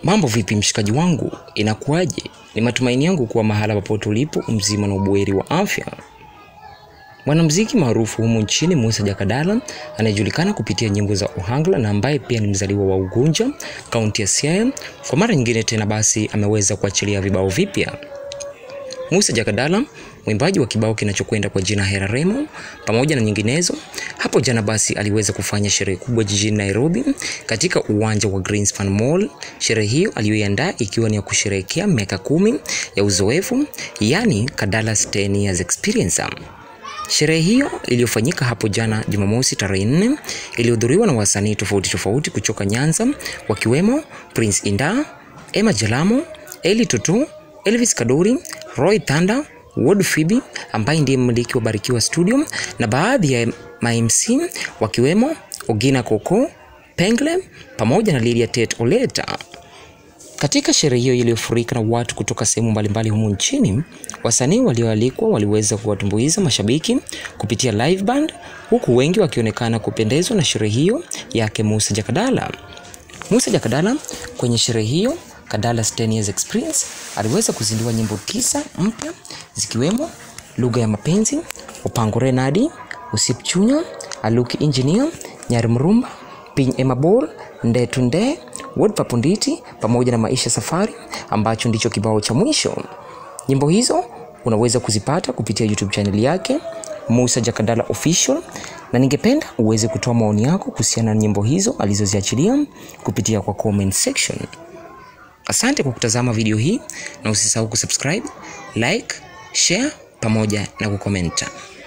Mambo vipi mshikaji wangu, inakuwaje? Ni matumaini yangu kuwa mahala popote ulipo mzima na ubuheri wa afya. Mwanamuziki maarufu humu nchini Musa Jakadala anayejulikana kupitia nyimbo za Ohangla na ambaye pia ni mzaliwa wa Ugunja, kaunti ya Siaya, kwa mara nyingine tena basi ameweza kuachilia vibao vipya. Musa Jakadala, mwimbaji wa kibao kinachokwenda kwa jina Hera Remo pamoja na nyinginezo, hapo jana basi aliweza kufanya sherehe kubwa jijini Nairobi katika uwanja wa Greenspan Mall. Sherehe hiyo aliyoiandaa ikiwa ni ya kusherehekea miaka kumi ya uzoefu, yani Kadala's 10 years experience. Sherehe hiyo iliyofanyika hapo jana Jumamosi tarehe 4 ilihudhuriwa na wasanii tofauti tofauti kutoka Nyanza wakiwemo Prince Inda, Emma Jalamo, Eli Tutu, Elvis Kadori, Roy Thanda, Ward Phoebe ambaye ndiye mmiliki wa Barikiwa Studio na baadhi ya ma-MC wakiwemo Ogina Koko, Pengle pamoja na Lydia Tet Oleta. Katika sherehe hiyo iliyofurika na watu kutoka sehemu mbalimbali humu nchini, wasanii walioalikwa waliweza kuwatumbuiza mashabiki kupitia live band, huku wengi wakionekana kupendezwa na sherehe hiyo yake Musa Jakadala. Musa Jakadala kwenye sherehe hiyo Kadala's 10 years experience aliweza kuzindua nyimbo tisa mpya zikiwemo lugha ya mapenzi, upango renadi, usipchunya, aluki engineer, nyari mrumba, piny emabor, ndetu nde, word papunditi pamoja na maisha safari ambacho ndicho kibao cha mwisho. Nyimbo hizo unaweza kuzipata kupitia YouTube channel yake Musa Jakadala Official, na ningependa uweze kutoa maoni yako kuhusiana na nyimbo hizo alizoziachilia kupitia kwa comment section. Asante kwa kutazama video hii na usisahau kusubscribe, like, share pamoja na kukomenta.